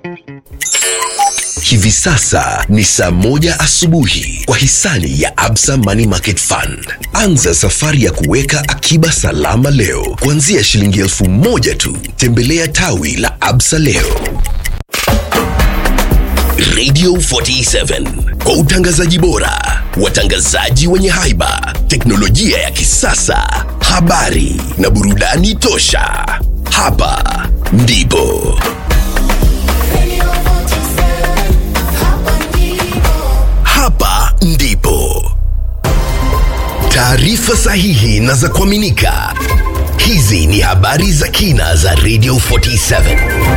Hivi sasa ni saa moja asubuhi kwa hisani ya Absa Money Market Fund. Anza safari ya kuweka akiba salama leo kuanzia shilingi elfu moja tu. Tembelea tawi la Absa leo. Radio 47 kwa utangazaji bora, watangazaji wenye haiba, teknolojia ya kisasa, habari na burudani tosha. Hapa ndipo hapa ndipo taarifa sahihi na za kuaminika. Hizi ni habari za kina za Radio 47.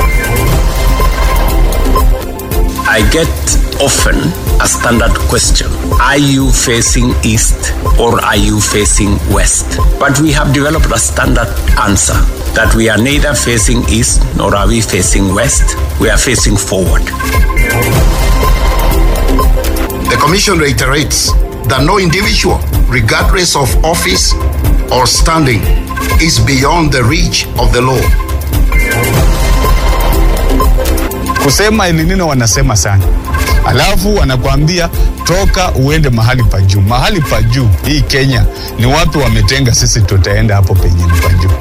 I get often a standard question Are you facing east or are you facing west? But we have developed a standard answer that we are neither facing east nor are we facing west, we are facing forward. The Commission reiterates that no individual, regardless of office or standing, is beyond the reach of the law. kusema El Nino wanasema sana, alafu wanakuambia toka uende mahali pa juu. Mahali pa juu hii Kenya ni watu wametenga, sisi tutaenda hapo penye ni pa juu.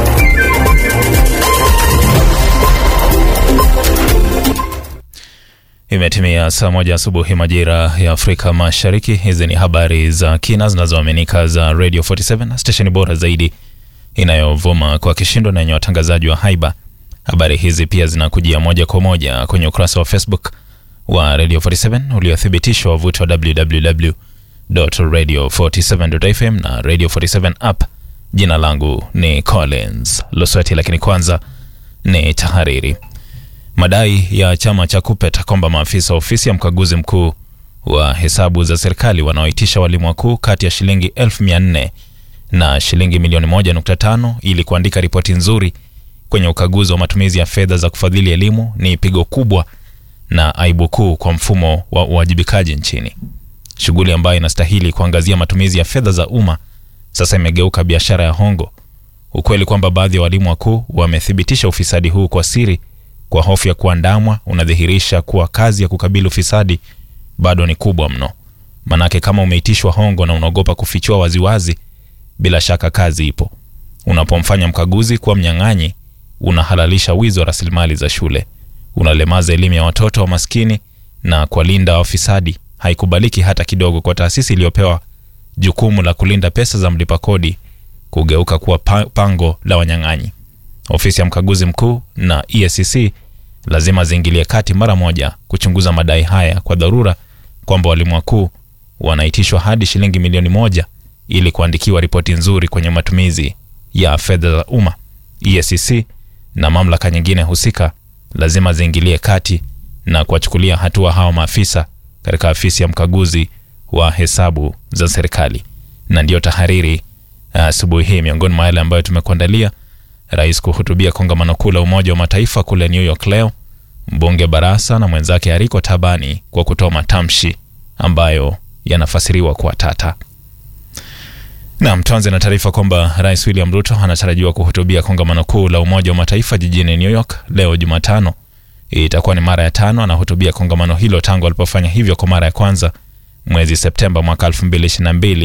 Imetimia saa moja asubuhi majira ya Afrika Mashariki. Hizi ni habari za kina zinazoaminika za Radio 47, stesheni bora zaidi inayovuma kwa kishindo na yenye watangazaji wa haiba. Habari hizi pia zinakujia moja kwa moja kwenye ukurasa wa Facebook wa Radio 47 uliothibitishwa wavuti wa www.radio47.fm na Radio 47 app. Jina langu ni Collins Losweti, lakini kwanza ni tahariri. Madai ya chama cha KUPPET kwamba maafisa wa ofisi ya mkaguzi mkuu wa hesabu za serikali wanaoitisha walimu wakuu kati ya shilingi elfu mia nne na shilingi milioni moja nukta tano ili kuandika ripoti nzuri kwenye ukaguzi wa matumizi ya fedha za kufadhili elimu ni pigo kubwa na aibu kuu kwa mfumo wa uwajibikaji nchini. Shughuli ambayo inastahili kuangazia matumizi ya fedha za umma sasa imegeuka biashara ya hongo. Ukweli kwamba baadhi ya walimu wakuu wamethibitisha ufisadi huu kwa siri kwa hofu ya kuandamwa unadhihirisha kuwa kazi ya kukabili ufisadi bado ni kubwa mno. Manake kama umeitishwa hongo na unaogopa kufichua waziwazi, bila shaka kazi ipo. Unapomfanya mkaguzi kuwa mnyang'anyi, unahalalisha wizi wa rasilimali za shule, unalemaza elimu ya watoto wa maskini na kuwalinda wafisadi. Haikubaliki hata kidogo kwa taasisi iliyopewa jukumu la kulinda pesa za mlipa kodi kugeuka kuwa pa- pango la wanyang'anyi. Ofisi ya mkaguzi mkuu na EACC lazima ziingilie kati mara moja kuchunguza madai haya kwa dharura kwamba walimu wakuu wanaitishwa hadi shilingi milioni moja ili kuandikiwa ripoti nzuri kwenye matumizi ya fedha za umma. EACC na mamlaka nyingine husika lazima ziingilie kati na kuwachukulia hatua hao maafisa katika afisi ya mkaguzi wa hesabu za serikali. Na ndiyo tahariri asubuhi hii, miongoni mwa yale ambayo tumekuandalia Rais kuhutubia kongamano kuu la Umoja wa Mataifa kule New York leo, mbunge Barasa na mwenzake Ariko Tabani kwa kutoa matamshi ambayo yanafasiriwa kuwa tata. Naam, tuanze na taarifa kwamba Rais William Ruto anatarajiwa kuhutubia kongamano kuu la Umoja wa Mataifa jijini New York leo Jumatano. Itakuwa ni mara ya tano anahutubia kongamano hilo tangu alipofanya hivyo kwa mara ya kwanza mwezi Septemba mwaka 2022